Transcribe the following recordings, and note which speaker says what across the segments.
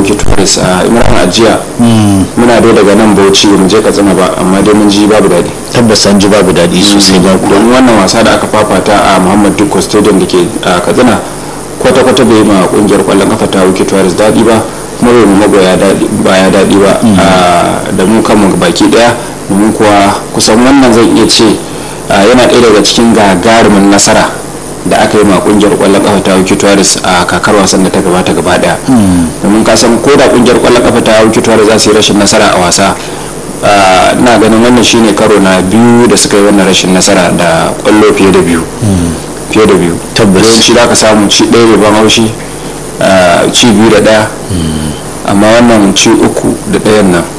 Speaker 1: wuki turis a imran ajiya muna dai daga nan bauchi mu je katsina ba amma dai mun ji babu daɗi
Speaker 2: tabbas an ji babu daɗi sosai ba kuwa
Speaker 1: domin wannan wasa da aka fafata a muhammad dukko stadium da ke a katsina kwata-kwata bai ma kungiyar kwallon kafa ta wuki turis daɗi ba kuma bai mu magoya baya daɗi ba da mu kanmu baki ɗaya domin kuwa kusan wannan zan iya ce yana ɗaya daga cikin gagarumin nasara da aka yi ma kungiyar kwallon kafa ta wuki tuwaris a kakar wasan da ta gabata gaba daya domin ka san ko da kungiyar kwallon kafa ta wuki tuwaris za su yi rashin nasara a wasa ina ganin wannan shine karo na biyu da suka yi wannan rashin nasara da kwallo fiye da biyu fiye da biyu
Speaker 2: Tabbas.
Speaker 1: yawanci da ka samu ci ɗaya mai ban haushi ci biyu da ɗaya amma wannan ci uku da ɗayan nan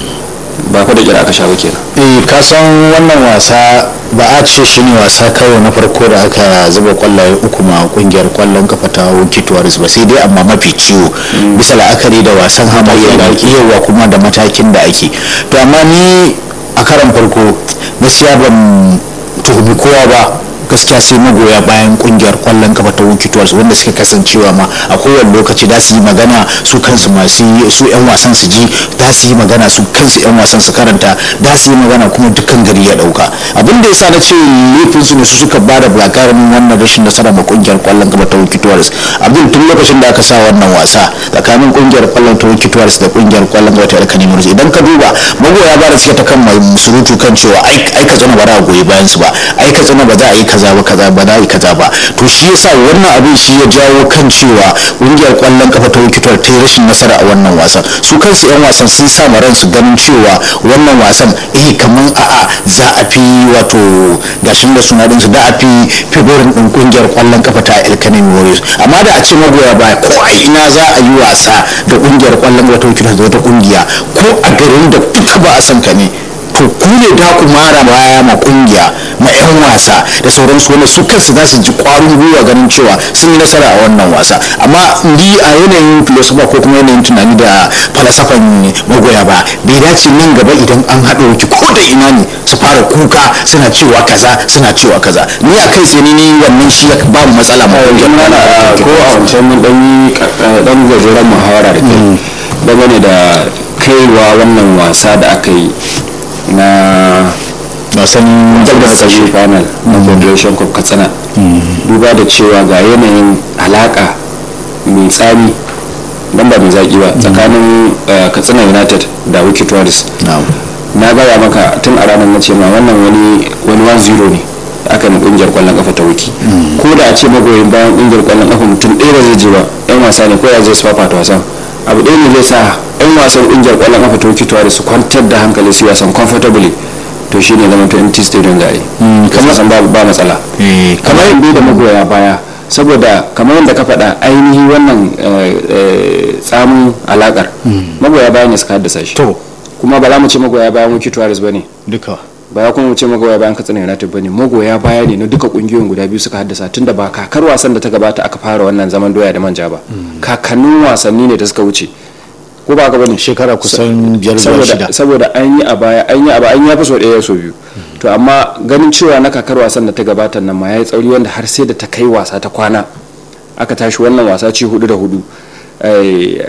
Speaker 1: ba fa da kira aka sha ba kenan
Speaker 2: eh ka san wannan wasa ba a ce shi ne wasa karo na farko da aka zuba kwallaye uku ma kungiyar kwallon kafa ta Wiki Tuwaris ba sai dai amma mafi ciwo bisa la'akari da wasan hamayya da ake yawa kuma da matakin da ake to amma ni a karan farko gaskiya ban tuhumi kowa ba gaskiya sai magoya bayan kungiyar kwallon kafa ta Wiki Tuwaris wanda suka kasancewa ma a kowane lokaci da su yi magana su kansu masu yi- su yan wasan su ji da su yi magana su kansu yan wasan su karanta da su yi magana kuma dukkan gari ya dauka abin da yasa na ce laifin su ne su suka ba da gagarumin wannan rashin nasara ma kungiyar kwallon kafa ta Wiki Tuwaris abin tun lokacin da aka sa wannan wasa tsakanin kungiyar kwallon ta Wiki Tuwaris da kungiyar kwallon kafa ta Alkani Murzi idan ka duba magoya ba da suke ta kan mai surutu kan cewa ai ai ka zana ba za a goyi bayan su ba ai ka zana ba za a yi kaza ba kaza ba za a yi kaza ba to shi yasa wannan abin shi ya jawo kan cewa kungiyar kwallon kafa ta Wiki Tuwaris ta yi rashin nasara a wannan wasan su kansu yan wasan sun sa ma ransu ganin cewa wannan wasan eh kaman a'a za a fi wato gashin da suna din su da a fi favorin din kungiyar kwallon kafa ta Alkani Warriors amma da a ce magoya baya ko a ina za a yi wasa da kungiyar kwallon kafa ta Wiki Tuwaris da wata kungiya ko a garin da duka ba a san ka ne to ku ne da ku mara baya ma kungiya ma 'yan wasa da sauransu wanda su kansu za su ji kwarin gwiwa ganin cewa sun yi nasara a wannan wasa amma ni a yanayin filosofa ko kuma yanayin tunani da falasafan magoya ba bai dace nan gaba idan an haɗa wuki ko da ina ne su fara kuka suna cewa kaza suna cewa kaza ni a kai tsaye ni wannan shi ya ba mu matsala ma kungiyar
Speaker 1: mana
Speaker 2: kwallon kafa ta
Speaker 1: ko a wancan mun dan yi dan gajeren muhawara da kai dangane da kaiwa wannan wasa da aka yi na
Speaker 2: wasan
Speaker 1: dab da
Speaker 2: ƙarshe.
Speaker 1: ƙarshe final na federation cup katsina duba da cewa ga yanayin alaka mai tsami dan ba mai zaki ba tsakanin eh, katsina united da wiki tourist
Speaker 2: Na'am.
Speaker 1: na gaya maka tun a ranar na ce ma wannan wani wani 1-0 ne da aka yi kungiyar kwallon kafa ta wiki ko da a ce magoyin bayan kungiyar kwallon kafa mutum ɗaya ba zai je ba yan wasa ne ko ya zai su fafata wasan abu ɗaya ne zai sa yan wasan kungiyar kwallon kafa ta wiki tuwari su kwantar da hankali su yi wasan comfortably to shine zama to empty stadium da yi kamar san ba ba matsala
Speaker 2: Eh,
Speaker 1: kamar yadda da magoya baya saboda kamar yadda ka faɗa ainihi wannan eh, eh, tsamin alakar magoya baya ne suka haddasa shi
Speaker 2: to
Speaker 1: kuma ba za mu ce magoya bayan wiki tuwaris ba ne
Speaker 2: duka
Speaker 1: ba ya kuma mu ce magoya bayan katsina united ba ne magoya baya ne na duka kungiyoyin guda biyu suka haddasa tunda ba kakar wasan da ta gabata aka fara wannan zaman doya da manja ba kakannin wasanni ne da suka wuce ko ba ka bane
Speaker 2: shekara kusan biyar zuwa shida
Speaker 1: saboda saboda an yi a baya an yi a baya an yi ya fi so ɗaya so biyu to amma ganin cewa na kakar wasan da ta gabata nan ma ya yi tsauri wanda har sai da ta kai wasa ta kwana aka tashi wannan wasa ci hudu da hudu Eh,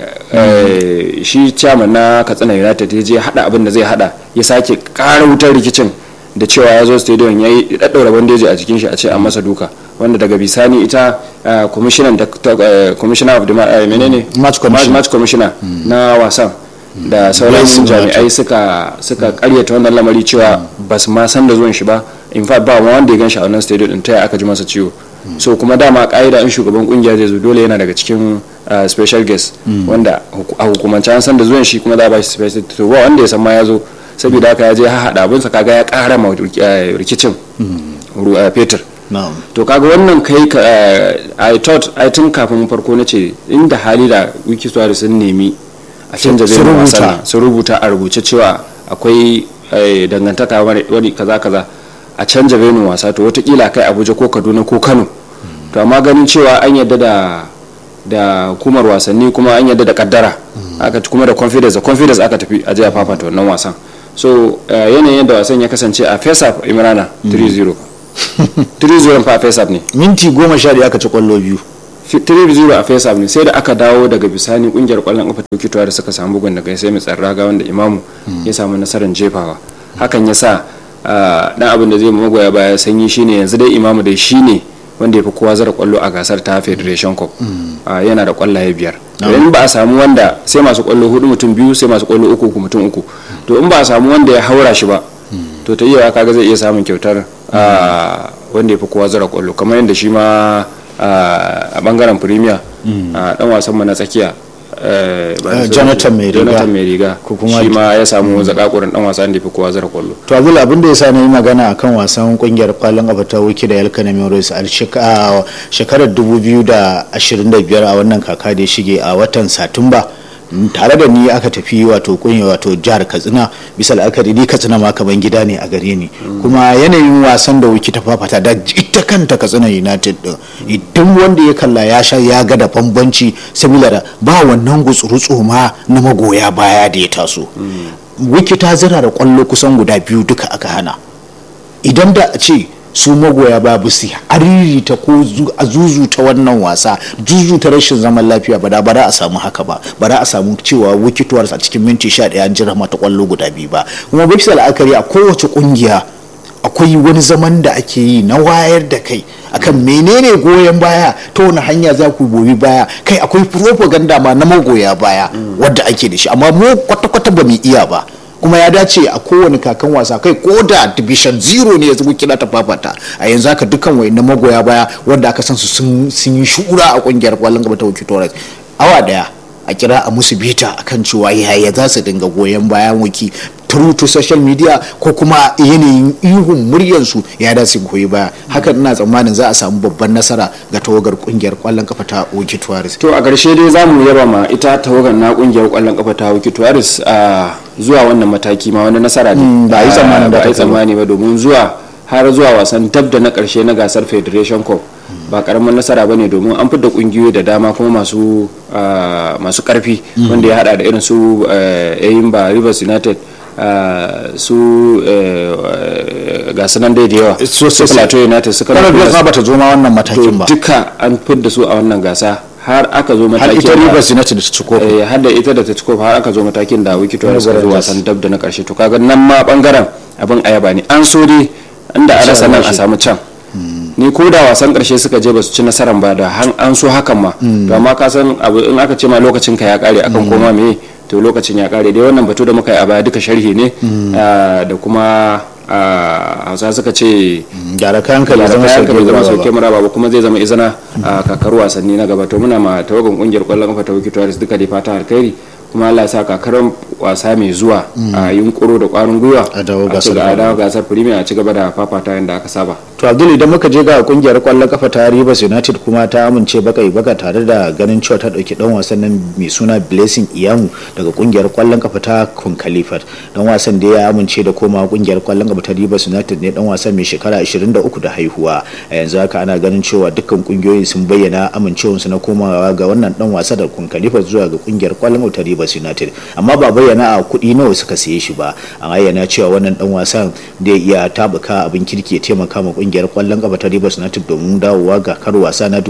Speaker 1: eh, shi chairman na katsina united ya je hada abin da zai hada ya sake kara wutar rikicin da cewa ya zo stadium ya yi daddaura bandeji a jikin shi a ce an masa duka wanda daga bisani ita eh, commissioner da ta- eh, commissioner of the ma- eh, menene
Speaker 2: Match commissioner.
Speaker 1: match commissioner na wasan da sauran
Speaker 2: Yes,
Speaker 1: jami'ai suka suka karyata wannan lamari cewa ba su ma san da zuwan shi ba in fact ba ma wanda ya gan shi a wannan stadium din ta aka ji masa ciwo so kuma dama ka'ida in shugaban kungiya zai zo dole yana daga cikin uh, special guest wanda huku- a hukumance an san da zuwan shi kuma za a ba shi special to ba wanda ya san ma ya zo saboda haka ya je haɗa abinsa kaga ya ƙara ma eh, rikicin ru- eh, fetur
Speaker 2: na'am
Speaker 1: to kaga wannan kai ka eh, i thought i tun kafin farko na ce inda hali da wiki suwari sun nemi a canja
Speaker 2: Su
Speaker 1: zai
Speaker 2: rubuta.
Speaker 1: wasan nan, su rubuta a rubuce cewa akwai eh, dangantaka wani wani kaza kaza a canja venin wasa to watakila kai abuja ko kaduna ko kano to amma ganin cewa an yadda da da hukumar wasanni kuma an yadda da kaddara aka kuma da confidence da confidence aka tafi a jiya fafata wannan wasan so eh, yanayin da wasan ya kasance a face up imrana 3-0 3-0 fa a face up ne
Speaker 2: minti goma sha ɗaya aka ci kwallo biyu
Speaker 1: 3-0 a face ne sai da aka dawo daga bisani kungiyar kwallon kafa ta kitowa da suka samu bugun daga sai mai tsarraga wanda imamu ya samu nasarar jefawa hakan ya sa dan abin da zai magoya baya sanyi shine yanzu dai imamu dai shine wanda ya fi kowa zara kwallo a gasar ta federation cup yana da kwallaye biyar in ba a samu wanda sai masu kwallo hudu mutum biyu sai masu kwallo uku uku mutum uku to in ba a samu wanda ya haura shi ba to ta iya kaga zai iya samun kyautar wanda ya fi kowa zara kwallo kamar yadda shi ma a bangaren premier dan wasan mu na tsakiya
Speaker 2: jonathan mai riga
Speaker 1: jonathan mai riga shi ma ya samu zakakurin dan wasan da fi kowa zara kwallo
Speaker 2: to abdul abin da ya sa na yi magana akan wasan kungiyar kwallon kafa ta wiki da yalkana memories a shekarar 2025 a wannan kaka da ya shige a watan satumba tare da ni aka tafi wato kunya wato jihar katsina bisa la'akari ni katsina ma kaman gida ne a gare ni kuma yanayin wasan da wiki ta fafata da ita kanta katsina united din idan wanda ya kalla ya sha ya ga da bambanci saboda ba wannan gutsurutsu ma na magoya baya da ya taso wiki ta zira da kwallo kusan guda biyu duka aka hana idan da a ce su magoya babu su ariri ta ko a zuzu ta wannan wasa juju ta rashin zaman lafiya ba da ba a samu haka ba ba a samu cewa wikituwar a cikin minti 11 an jira mata kwallo guda biyu ba kuma bisa la'akari a kowace kungiya akwai wani zaman da ake yi na wayar da kai akan menene goyon baya ta wani hanya za ku goyi baya kai akwai propaganda ma na magoya baya wadda ake da shi amma mu kwata-kwata ba mu iya ba kuma ya dace a kowane kakan wasa kai ko da division zero ne ya zama kila ta fafata a yanzu haka dukkan wayannan magoya baya wanda aka san su sun yi shura a kungiyar kwallon gaba ta wuki torres awa daya a kira a musu bita akan cewa yaya za su dinga goyon bayan wiki through to social media ko kuma yanayin ihun muryarsu ya dace goyi baya hakan ina tsammanin za a samu babban nasara ga tawagar kungiyar kwallon kafa ta Wiki Tuwaris.
Speaker 1: To a ƙarshe dai za mu yaba ma ita tawagar na kungiyar kwallon kafa ta Wiki Tuwaris a zuwa wannan mataki ma wani nasara ne
Speaker 2: ba a yi tsammanin
Speaker 1: ba a yi tsammani ba domin zuwa har zuwa wasan tab da na ƙarshe na gasar Federation Cup ba karamin nasara bane domin an fitar kungiyoyi da dama kuma masu masu karfi wanda ya hada da irin su Eyimba Rivers United su ga sunan dai da yawa su plateau united suka
Speaker 2: kana da ba ta zo ma wannan matakin ba
Speaker 1: duka an fidda su a wannan gasa har aka zo
Speaker 2: har
Speaker 1: matakin
Speaker 2: ita rivers united da ta ci kofi
Speaker 1: eh, har da ita da ta ci kofi har aka zo matakin da wiki tuwa suka zo wasan dab da na karshe to kaga nan ma bangaren abin ayaba ne an so dai inda a rasa nan a samu can ni ko da wasan karshe suka je ba su ci nasaran ba da han- an so hakan ma to amma ka san abu in aka ce ma lokacin ka ya kare akan koma me to lokacin ya kare dai wannan batu da muka yi a baya duka sharhi ne ah, da kuma ah, hausa suka ce
Speaker 2: gyara kayan ka bai
Speaker 1: da
Speaker 2: zama
Speaker 1: kayan ka bai zama
Speaker 2: sauke
Speaker 1: sauke mura ba kuma zai zama izina a kakar wasanni na gaba to muna ma tawagan kungiyar kwallon kafa ta wiki tuwaris duka da fata alkhairi kuma Allah ya sa kakar wasa mai zuwa a yunkuro da kwarin gwiwa
Speaker 2: A dawo
Speaker 1: ci
Speaker 2: gasar
Speaker 1: ga- a dawo gasar premier a ci gaba da fafata yadda aka saba
Speaker 2: to abdul idan muka je ga kungiyar kwallon kafa ta rivers united kuma ta amince baka yi baka tare da ganin cewa ta dauki dan wasan nan mai suna blessing iyamu daga kungiyar kwallon kafa ta kun khalifat dan wasan da ya amince da koma kungiyar kwallon kafa ta rivers united ne dan wasan mai shekara 23 da haihuwa a yanzu haka ana ganin cewa dukkan kungiyoyi sun bayyana amincewarsu na komawa ga wannan dan wasa da kun khalifat zuwa ga kungiyar kwallon kafa ta rivers united amma ba bayyana a kuɗi nawa suka siye shi ba an ayyana cewa wannan dan wasan da iya tabuka abin kirki ya taimaka ma kungiyar kwallon kafa ta Rivers United domin dawowa ga kar wasa na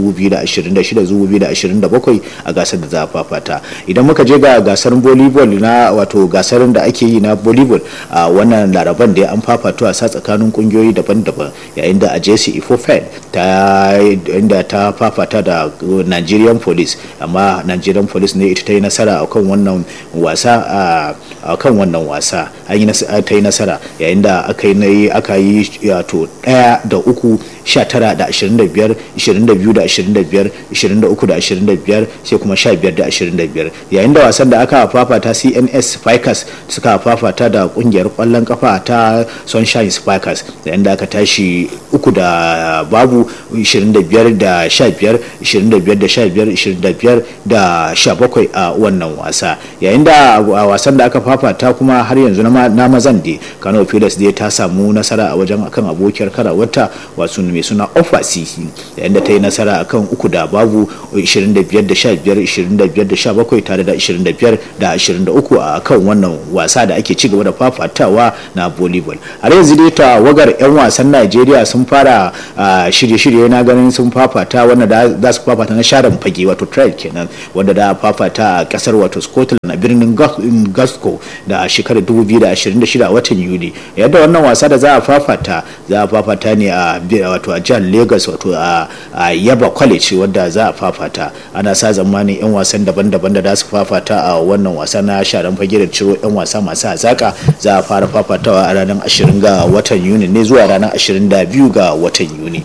Speaker 2: 2026-2027 a gasar da za a fafata idan muka je ga gasar volleyball na wato gasar da ake yi na volleyball a wannan laraban da an fafato a sa tsakanin kungiyoyi daban-daban yayin da a jesse ifofed ta inda ta fafata da Nigerian police amma Nigerian police ne ita ta yi nasara a kan wannan wasa a kan wannan wasa an yi nas- ta yi nasara yayin da aka yi na- aka yi wato ɗaya da uku sha tara da ashirin da biyar ishirin da biyu da ashirin da biyar ishirin da uku da ashirin da biyar sai kuma sha biyar da ashirin da biyar yayin da wasan da aka fafata cns spikers suka fafata da kungiyar kwallon kafa ta sunshine spikers yayin da aka tashi uku da babu ishirin da biyar da sha biyar ishirin da biyar da sha biyar ishirin da biyar da sha bakwai a wannan wasa yayin da a wasan da aka fafata kuma har yanzu na ma- na mazan da kano pilas dai ta samu nasara a wajen akan abokiyar karawarta wasu mai mai suna ofa cc yayin da ta yi nasara akan uku da babu 25 da 15 25 da 17 tare da 25 da 23 a kan wannan wasa da ake ci gaba da fafatawa na volleyball har yanzu dai tawagar 'yan wasan najeriya sun fara shirye-shirye na ganin sun fafata wanda za su fafata na sharan fage wato trial kenan wanda da fafata a kasar wato scotland a birnin glasgow da shekarar 2026 a watan yuli yadda wannan wasa da za a fafata za a fafata ne a wato a jihar lagos wato a yaba college wadda za a fafata ana sa zamanin 'yan wasan daban-daban da za su fafata a wannan wasa na sharan fage da ciro 'yan wasa masu hazaka za a fara fafatawa a ranar 20 ga watan yuni ne zuwa ranar 22 ga watan yuni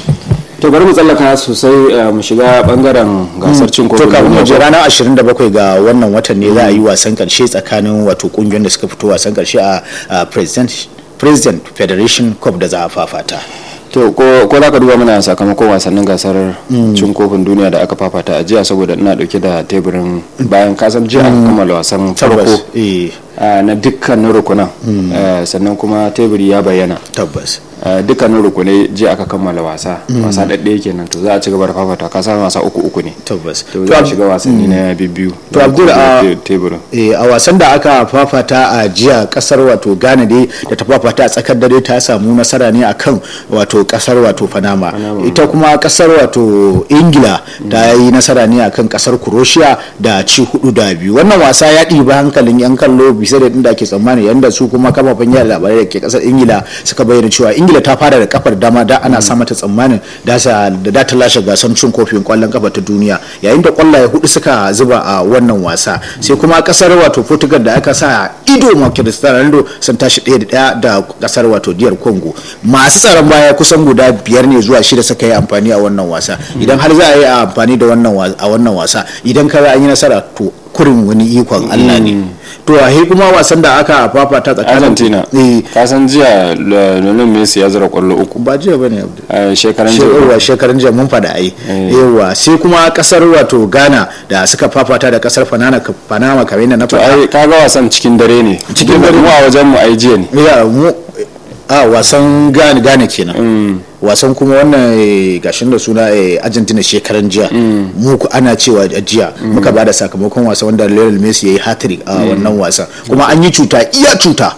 Speaker 1: to bari mu tsallaka sosai mu shiga bangaren gasar cin kofin
Speaker 2: to mu je ranar 27 ga wannan watan ne za a yi wasan karshe tsakanin wato kungiyoyin da suka fito wasan karshe a president president federation cup da za a fafata
Speaker 1: to ko za ka duba mana sakamakon wasannin gasar cin kofin duniya da aka fafata a jiya saboda ina dauke da teburin bayan kasan jiya aka kammala wasan farko na dukkanin rukunan sannan kuma teburi ya bayyana
Speaker 2: tabbas
Speaker 1: dukkanin rukunai jiya aka kammala wasa wasa ɗaɗɗaya kenan to za a ci gaba da fafata ka san wasa uku uku ne
Speaker 2: tabbas
Speaker 1: to za a shiga wasanni na biyu
Speaker 2: to abdul a
Speaker 1: teburin
Speaker 2: a wasan da aka fafata a jiya kasar wato ghana dai da ta fafata a tsakar dare ta samu nasara ne akan wato kasar wato panama ita kuma kasar wato ingila ta yi nasara ne akan kasar croatia da ci hudu da biyu wannan wasa ya ɗiba hankalin yan kallo bisa da inda ake tsammani yanda su kuma kafafen yada labarai da ke kasar ingila suka bayyana cewa ingila ta fara da kafar dama da ana sa mata tsammanin da da ta lashe gasar cin kofin kwallon kafa ta duniya yayin da kwallaye hudu suka zuba a wannan wasa sai kuma kasar wato portugal da aka sa ido ma cristiano ronaldo sun tashi ɗaya da ɗaya da kasar wato diyar congo masu tsaron baya kusan guda biyar ne zuwa shida suka yi amfani a wannan wasa idan har za a yi amfani da wannan a wannan wasa idan ka an yi nasara to kurin wani ikon Allah ne to a kuma wasan da aka fafata tsakanin
Speaker 1: Argentina ka san jiya Lionel Messi ya zura kwallo uku
Speaker 2: ba jiya bane Abdul
Speaker 1: shekaran
Speaker 2: jiya shekaran jiya mun fada ai yawa sai kuma kasar wato Ghana da suka fafata da kasar Panama Panama kamar yadda na
Speaker 1: to
Speaker 2: faɗa
Speaker 1: ai kaga wasan cikin dare ne
Speaker 2: Cikin dare.
Speaker 1: mu a wajen mu ai jiya ne
Speaker 2: ya mu a wasan Ghana Ghana kenan wasan kuma wannan eh, gashin da suna eh, Argentina shekaran jiya mu ku ana cewa a jiya muka bada sakamakon wasa wanda Lionel Messi yayi hat-trick a wannan wasan kuma an yi cuta iya cuta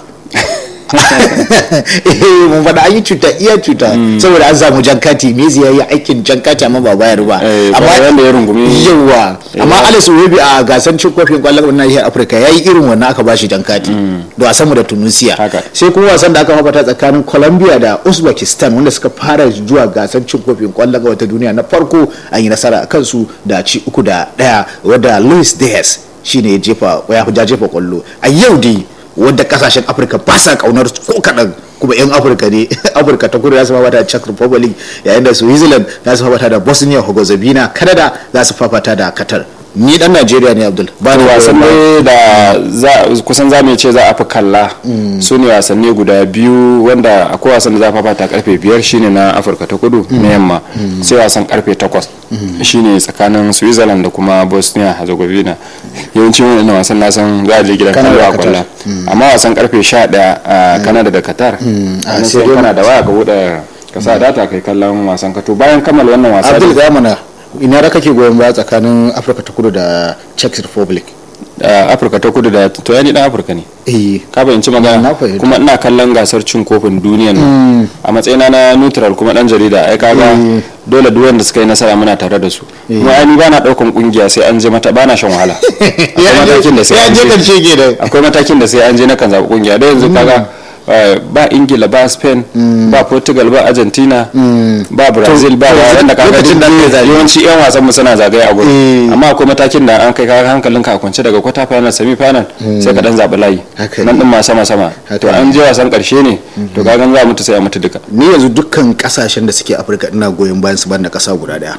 Speaker 2: eh mun faɗa an yi cuta iya cuta saboda an samu jankati Messi yayi aikin jankati amma ba bayar ba
Speaker 1: Eh, ba wanda ya rungumi
Speaker 2: yawa amma Alex Iwobi a gasar cin kofin kwallon nahiyar Afirka yayi irin wannan aka bashi jankati da wasan mu da Tunisia
Speaker 1: Haka.
Speaker 2: sai kuma wasan da aka mafata tsakanin Colombia da Uzbekistan wanda suka fara zuwa gasar cin kofin kwallon wata duniya na farko an yi nasara a kansu da ci uku da daya wadda Luis Diaz shine ya jefa ya ja jefa kwallo a yau dai wadda kasashen Afirka ba sa kaunar ko kaɗan kuma 'yan afirka ne afirka ta kudu za su fafata da czech republic yayin da switzerland za su fafata da bosnia herzegovina canada za su fafata da qatar ni dan najeriya ne abdul ba ni
Speaker 1: wasanni da za- kusan za mu iya ce za a fi kalla su ne wasanni guda biyu wanda akwai wasan da za a fafata karfe biyar shine na afirka ta kudu na yamma sai wasan karfe takwas shine tsakanin switzerland da kuma bosnia herzegovina yawanci wani wasan na san za a je gidan
Speaker 2: Canada
Speaker 1: kallo a
Speaker 2: da
Speaker 1: kwalla amma wasan karfe sha daya a canada da qatar
Speaker 2: a
Speaker 1: a
Speaker 2: sai
Speaker 1: sai
Speaker 2: dai-
Speaker 1: kana da waya ka buɗe ka sa data kai kallon wasan ka to bayan kammala wannan wasa
Speaker 2: abdul
Speaker 1: dai-
Speaker 2: ga mana ina da kake goyon baya tsakanin afirka ta kudu da czech republic
Speaker 1: a afirka ta kudu da to ya ni dan afirka ne
Speaker 2: eh
Speaker 1: ka bayyanci
Speaker 2: Na
Speaker 1: magana
Speaker 2: fahimta.
Speaker 1: kuma ina kallon gasar cin kofin duniyan nan a matsayina na neutral kuma dan jarida ai kaga dole duk wanda suka yi nasara muna tare da su kuma ai ni bana daukan kungiya sai an je mata bana shan wahala akwai matakin da sai
Speaker 2: ya
Speaker 1: an
Speaker 2: je
Speaker 1: je
Speaker 2: karshe kenan
Speaker 1: akwai matakin da sai an je na kan zaɓi kungiya da yanzu kaga eh, ba ingila ba spain ba portugal ba argentina ba brazil ba
Speaker 2: to
Speaker 1: ba wanda kaga
Speaker 2: lokacin da
Speaker 1: duk
Speaker 2: ake zaɓe.
Speaker 1: yawanci yan wasan mu suna zagaye a gurin
Speaker 2: Eh.
Speaker 1: amma akwai matakin da an kai kaga hankalin ka a kwance daga quarter final semi final sai ka dan zaɓi layi
Speaker 2: Haka
Speaker 1: nan
Speaker 2: ne.
Speaker 1: din ma sama sama
Speaker 2: Haka
Speaker 1: to an
Speaker 2: ne.
Speaker 1: je wasan karshe ne to kaga za mu ta sai a mutu duka
Speaker 2: ni yanzu dukkan kasashen da suke afirka ina goyon bayan su banda kasa guda daya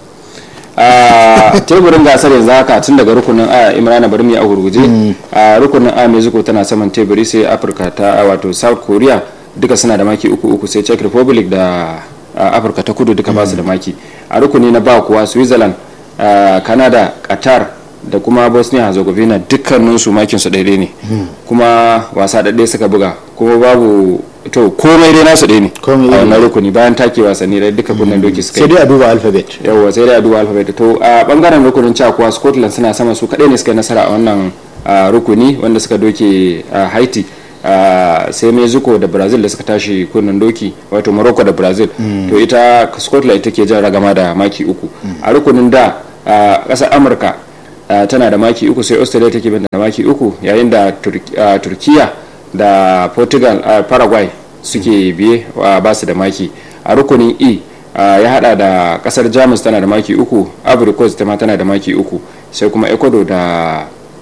Speaker 1: a teburin gasar yanzu haka tun daga rukunin a imrana bari mu yi a gurguje a rukunin a mexico tana saman teburi sai afirka ta wato south korea duka suna da maki uku uku sai czech republic da a, afirka ta kudu duka basu da maki a rukuni na ba kuwa switzerland a, canada qatar da kuma bosnia herzegovina dukkaninsu makin su daidai ne kuma wasa ɗaɗɗaya suka buga kuma babu to komai dai nasu ɗaya ne
Speaker 2: Komai
Speaker 1: a
Speaker 2: iri
Speaker 1: wannan rukuni bayan take wasanni da duka kunnen doki suka
Speaker 2: sai
Speaker 1: yi
Speaker 2: dai a duba alphabet
Speaker 1: yawwa sai dai a duba alphabet to a bangaren rukunin ca kuwa scotland suna sama su kaɗai ne suka yi nasara a wannan ah, rukuni wanda suka doke ah, haiti ah, sai mexico da brazil da suka tashi kunnen doki wato morocco da brazil to ita scotland ita ke jan ragama da maki uku a rukunin da ah, ƙasar amurka ah, tana da maki uku sai australia take bin da maki uku yayin da Turk- ah, turkiya da portugal ah, paraguay suke biye ah, ba su da maki a rukunin e ah, ya hada da kasar jamus tana da maki uku ivory coast ta ma tana da maki uku sai kuma ecuador da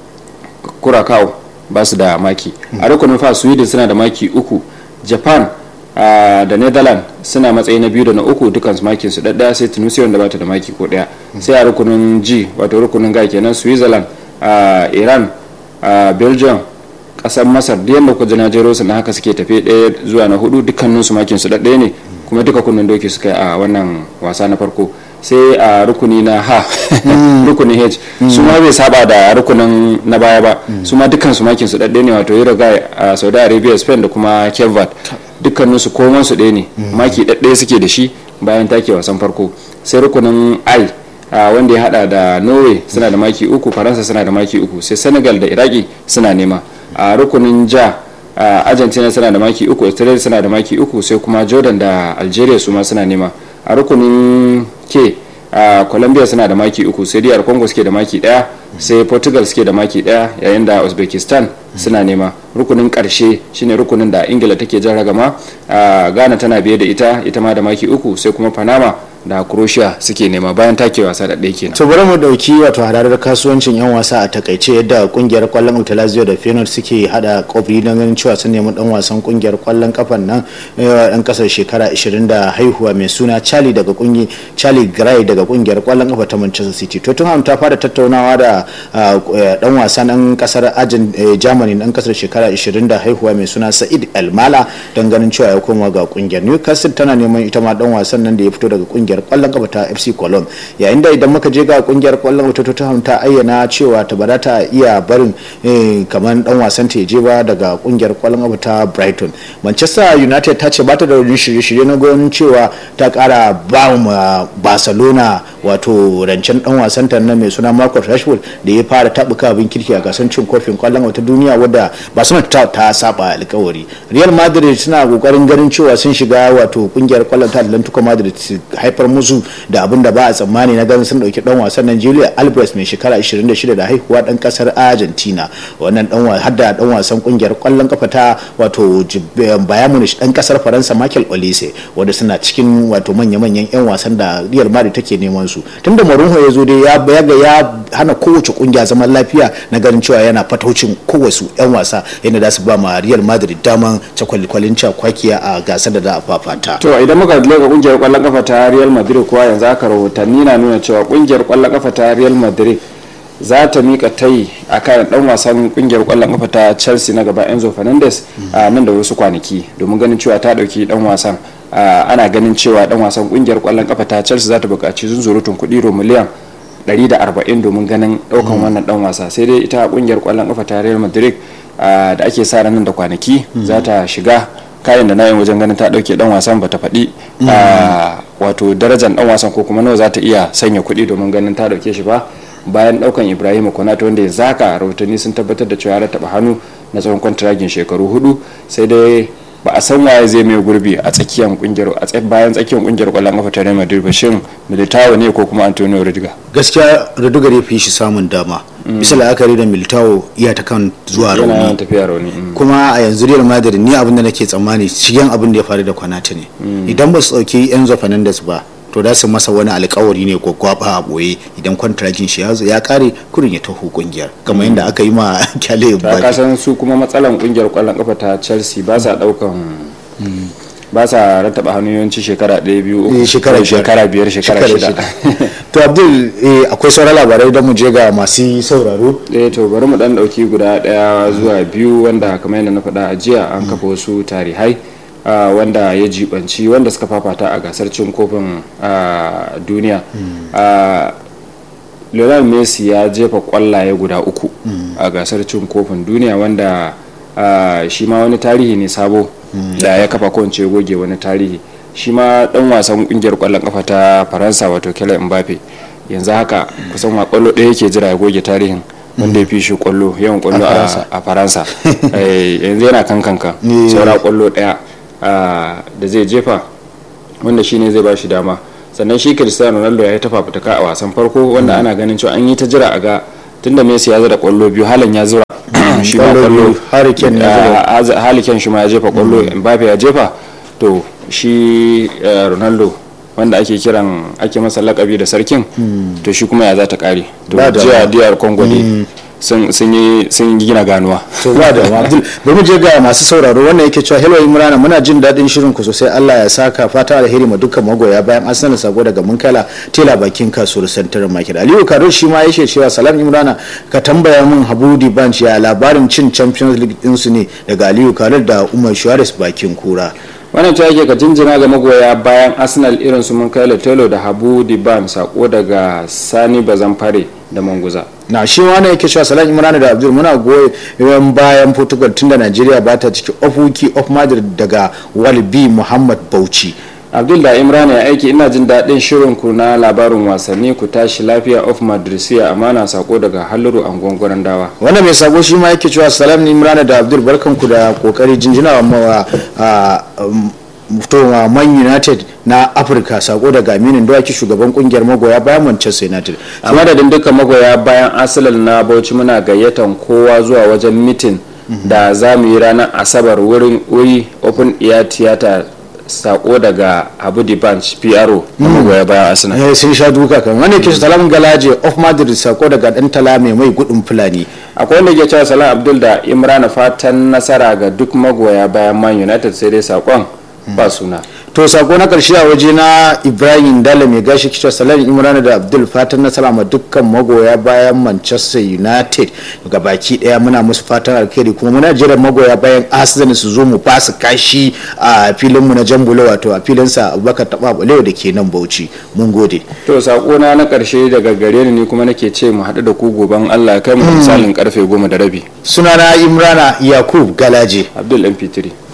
Speaker 1: curacao ba su da maki a rukunin fa sweden suna da maki uku japan ah, da netherlands suna matsayi na biyu da na uku dukansu makin su ɗaɗɗaya sai tunisia wanda bata da maki ko ɗaya sai a rukunin g wato rukunin ga kenan switzerland ah, iran ah, belgium kasar masar da yadda kuka na jero su na haka suke tafe ɗaya zuwa na hudu dukkanin su makin su ɗaɗɗaya ne kuma duka kunnen doki suka yi a wannan wasa na farko sai a rukuni na ha rukunin h su ma bai saba da rukunin na baya ba su ma dukkan su makin su ɗaɗɗaya ne wato uruguay a saudi arabia spain da kuma kevat dukkanin su koman su ɗaya ne maki ɗaɗɗaya suke da shi bayan take wasan farko sai rukunin i a wanda ya hada da norway suna da maki uku faransa suna da maki uku sai senegal da iraki suna nema a rukunin ja a argentina suna da maki uku australia suna da maki uku sai kuma jordan da algeria su ma suna nema a rukunin ke a colombia suna da maki uku sai diyar congo suke da maki daya sai portugal suke da maki daya yayin da uzbekistan suna nema rukunin karshe shine rukunin da ingila take jan ragama a ghana tana biye da ita ita ma da maki uku sai kuma panama da croatia suke nema bayan take wasa da ɗaya kenan
Speaker 2: to bari mu dauki wato hadarar kasuwancin yan wasa a takaice yadda kungiyar kwallon Utalazio da Feyenoord suke hada kofi don ganin cewa sun nemi dan wasan kungiyar kwallon kafan nan dan kasar shekara 20 da haihuwa mai suna Charlie daga kungi Charlie Gray daga kungiyar kwallon kafa ta Manchester City Tottenham ta fara tattaunawa da dan wasan dan kasar Germany dan kasar shekara 20 da haihuwa mai suna Said Elmala don ganin cewa ya koma ga kungiyar Newcastle tana neman ita ma dan wasan nan da ya fito daga kungiyar kwallon kafa ta FC Cologne yayin da idan muka je ga kungiyar kwallon kafa ta Tottenham ta ayyana cewa ta ba ta iya barin kamar dan wasan ta je ba daga kungiyar kwallon kafa ta Brighton Manchester United ta ce ba ta da wani shirye-shirye na ganin cewa ta kara ba ma Barcelona wato rancen dan wasan ta nan mai suna Marcus Rashford da ya fara tabuka abin kirki a gasar cin kofin kwallon kafa ta duniya wadda Barcelona ta, ta saba alkawari Real Madrid suna kokarin ganin cewa sun shiga wato kungiyar kwallon ta Atlantico Madrid haifar musu da abin da ba a tsammani na ganin sun dauki dan wasan nan Julia Alvarez mai shekara 26 da haihuwa dan kasar Argentina wannan dan hadda dan wasan kungiyar kwallon kafa ta wato Bayern Munich dan kasar Faransa Michael Olise wanda suna cikin wato manya-manyan yan wasan da Real Madrid take neman su tunda Mourinho ya zo dai ya ga ya hana kowace kungiya zaman lafiya na ganin cewa yana fataucin kowace yan wasa yadda za su ba ma Real Madrid daman cakwalkwalin cakwakiya a gasar da za a fafata
Speaker 1: to idan muka ga kungiyar kwallon kafa ta Real Madrid kuwa yanzu aka rahotanni na nuna cewa kungiyar kwallon kafa ta Real Madrid za ta mika tayi a kan dan wasan kungiyar kwallon kafa ta Chelsea na gaba Enzo Fernandez a nan da wasu kwanaki domin ganin cewa ta dauki dan wasan ana ganin cewa dan wasan kungiyar kwallon kafa ta Chelsea za ta buƙaci zunzurutun kuɗi ro miliyan 140 domin ganin daukan wannan dan wasa sai dai ita kungiyar kwallon kafa ta Real Madrid da ake sa nan da kwanaki za ta shiga kayan da na yin wajen ganin ta dauke dan wasan bata faɗi wato darajar dan wasan ko kuma nawa za ta iya sanya kuɗi domin ganin ta dauke shi ba bayan daukan ibrahim konata wanda ya zaka rahotanni sun tabbatar da cewa ya taba hannu na tsawon kwantiragin shekaru hudu sai dai ba a san waye zai mai gurbi a tsakiyar kungiyar a bayan tsakiyar kungiyar kwallon kafa ta Real Madrid ba shin Militao ne ko kuma Antonio Rudiger
Speaker 2: gaskiya Rudiger ya fi shi samun dama bisa la'akari da Militao iya ta kan zuwa rauni
Speaker 1: tafiya rauni
Speaker 2: kuma a yanzu Real Madrid ni abin da nake tsammani cikin abin da ya faru da Konate ne idan ba su dauki Enzo Fernandez ba to da su masa wani alkawari ne ko gwaba a boye idan kwantaragin shi ya kare kurin ya taho kungiyar kamar yadda aka yi ma kyale
Speaker 1: ba ka san su kuma matsalan kungiyar kwallon kafa ta Chelsea ba sa daukan ba sa rattaba hannu yawanci shekara ɗaya biyu uku
Speaker 2: shekara
Speaker 1: shekara biyar shekara shida
Speaker 2: to abdul akwai sauran labarai don mu je ga masu sauraro
Speaker 1: eh to bari mu dan dauki guda daya zuwa biyu wanda kamar yadda na faɗa a jiya an kafa wasu tarihai Uh, wanda ya jibanci wanda suka fafata a gasar cin kofin uh, duniya mm. uh, lionel messi ya jefa kwallaye guda uku mm. a gasar cin kofin duniya wanda shi ma wani tarihi ne sabo da ya kafa ko in ce goge wani tarihi shi ma dan wasan kungiyar kwallon kafa ta faransa wato kylian mbappe yanzu haka kusan wa kwallo ɗaya yake jira ya goge tarihin wanda ya fi shi kwallo yawan kwallo
Speaker 2: A Faransa.
Speaker 1: a faransa Eh, yanzu yana kan kanka
Speaker 2: Ne.
Speaker 1: saura kwallo ɗaya ah, da zai jefa wanda shi ne zai ba shi dama sannan shi cristiano ronaldo ya yi ta fafutuka a wasan farko wanda ana ganin cewa an yi ta jira a ga tunda messi ya zira kwallo biyu halan ya zura shi ma
Speaker 2: Kwallo
Speaker 1: kwallo
Speaker 2: biyu, Harry Kane ya zira.
Speaker 1: Ah, ah, Harry Kane shi ma ya jefa kwallo mbappe ya jefa to shi eh, ronaldo wanda ake kiran ake masa lakabi da sarkin to shi kuma ya za ta kare to
Speaker 2: Ba da
Speaker 1: jiya
Speaker 2: ma.
Speaker 1: diyar congo ne sun sun yi sun gina ganuwa
Speaker 2: to ba da ma abdul bari mu je ga masu sauraro wannan yake cewa hello imrana muna jin daɗin shirin ku sosai Allah ya saka fata alheri ma dukkan magoya bayan arsenal sako daga munkala tela bakin kasuwar santar market aliyu karo shi ma yake cewa salam imrana ka tambaya min habudi banch ya labarin cin champions league din su ne daga aliyu karo da umar shuares bakin kura
Speaker 1: wannan ta yake ka jinjina ga magoya bayan arsenal irin su mun kai telo da habu diban sako daga sani bazamfare da manguza
Speaker 2: na shi wannan yake cewa salam imrana da abdul muna goyon bayan portugal tunda najeriya ba ta ciki ofuki of madrid daga walbi muhammad bauchi
Speaker 1: abdul da imran ya aiki ina jin daɗin shirin ku na labarin wasanni ku tashi lafiya of madrisiya amana sako daga halluru angon dawa
Speaker 2: wanda mai sabo shi ma yake cewa salam ni imrana da abdul barkanku da kokari jinjina wa mawa a to man united na afirka sako daga aminin dawaki shugaban kungiyar magoya bayan manchester united
Speaker 1: a madadin dukkan magoya bayan arsenal na bauchi muna gayyatan kowa zuwa wajen mitin da za mu yi ranar asabar wurin wuri open air theater sako daga abu banch pro na magoya bayan arsenal
Speaker 2: eh sun sha duka kan wanda yake salam galaje of madrid sako daga dan tala mai mai gudun fulani
Speaker 1: akwai wanda ke cewa salam abdul da imran fatan nasara ga duk magoya bayan man united sai dai sakon ba suna
Speaker 2: to sako na karshe a waje na ibrahim dala mai gashi kicin salam imran da abdul fatan nasara ma dukkan magoya bayan manchester united ga baki daya muna musu fatan alkhairi kuma muna jiran magoya bayan arsenal su zo mu basu kashi a filin mu na jambulo wato a filin sa abubakar taba balewa da ke nan bauchi mun gode
Speaker 1: to sako na na karshe daga gare ni ni kuma nake ce mu haɗu da ku goban allah kai mu da misalin karfe goma da rabi
Speaker 2: sunana imrana yakub galaje
Speaker 1: abdul mp3